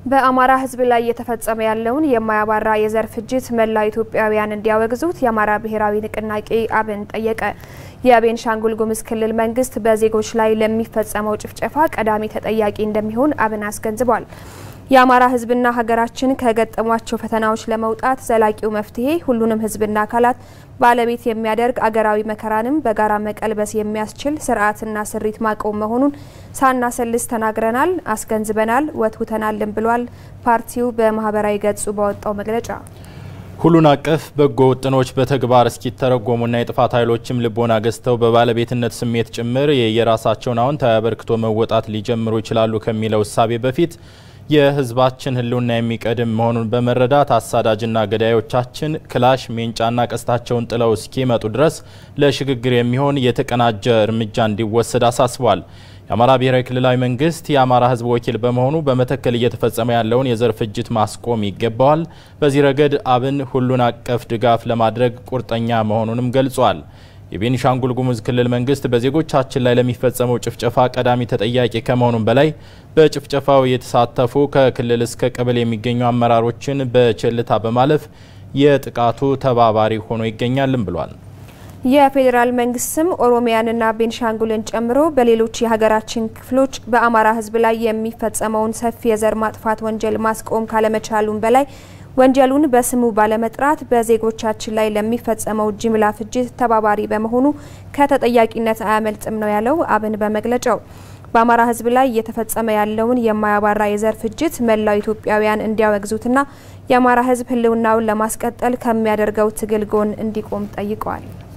በአማራ ሕዝብ ላይ እየተፈጸመ ያለውን የማያባራ የዘር ፍጅት መላው ኢትዮጵያውያን እንዲያወግዙት የአማራ ብሔራዊ ንቅናቄ አብን ጠየቀ። የቤንሻንጉል ጉሙዝ ክልል መንግስት በዜጎች ላይ ለሚፈጸመው ጭፍጨፋ ቀዳሚ ተጠያቂ እንደሚሆን አብን አስገንዝቧል። የአማራ ህዝብና ሀገራችን ከገጠሟቸው ፈተናዎች ለመውጣት ዘላቂው መፍትሄ ሁሉንም ህዝብና አካላት ባለቤት የሚያደርግ አገራዊ መከራንም በጋራ መቀልበስ የሚያስችል ስርዓትና ስሪት ማቆም መሆኑን ሳናሰልስ ተናግረናል፣ አስገንዝበናል፣ ወትውተናልን ብሏል። ፓርቲው በማህበራዊ ገጹ ባወጣው መግለጫ ሁሉን አቀፍ በጎ ውጥኖች በተግባር እስኪተረጎሙና የጥፋት ኃይሎችም ልቦና ገዝተው በባለቤትነት ስሜት ጭምር የየራሳቸውን አዎንታዊ አበርክቶ መወጣት ሊጀምሩ ይችላሉ ከሚለው እሳቤ በፊት የህዝባችን ህልውና የሚቀድም መሆኑን በመረዳት አሳዳጅና ገዳዮቻችን ክላሽ ሜንጫና ቀስታቸውን ጥለው እስኪመጡ ድረስ ለሽግግር የሚሆን የተቀናጀ እርምጃ እንዲወሰድ አሳስቧል። የአማራ ብሔራዊ ክልላዊ መንግስት የአማራ ህዝብ ወኪል በመሆኑ በመተከል እየተፈጸመ ያለውን የዘር ፍጅት ማስቆም ይገባዋል። በዚህ ረገድ አብን ሁሉን አቀፍ ድጋፍ ለማድረግ ቁርጠኛ መሆኑንም ገልጿል። የቤኒሻንጉል ጉሙዝ ክልል መንግስት በዜጎቻችን ላይ ለሚፈጸመው ጭፍጨፋ ቀዳሚ ተጠያቂ ከመሆኑም በላይ በጭፍጨፋው የተሳተፉ ከክልል እስከ ቀበሌ የሚገኙ አመራሮችን በቸልታ በማለፍ የጥቃቱ ተባባሪ ሆኖ ይገኛልም ብሏል። የፌዴራል መንግስትም ኦሮሚያንና ቤንሻንጉልን ጨምሮ በሌሎች የሀገራችን ክፍሎች በአማራ ህዝብ ላይ የሚፈጸመውን ሰፊ የዘር ማጥፋት ወንጀል ማስቆም ካለመቻሉም በላይ ወንጀሉን በስሙ ባለመጥራት በዜጎቻችን ላይ ለሚፈጸመው ጅምላ ፍጅት ተባባሪ በመሆኑ ከተጠያቂነት አያመልጥም ነው ያለው አብን በመግለጫው። በአማራ ህዝብ ላይ እየተፈጸመ ያለውን የማያባራ የዘር ፍጅት መላው ኢትዮጵያውያን እንዲያወግዙትና የአማራ ህዝብ ህልውናውን ለማስቀጠል ከሚያደርገው ትግል ጎን እንዲቆም ጠይቀዋል።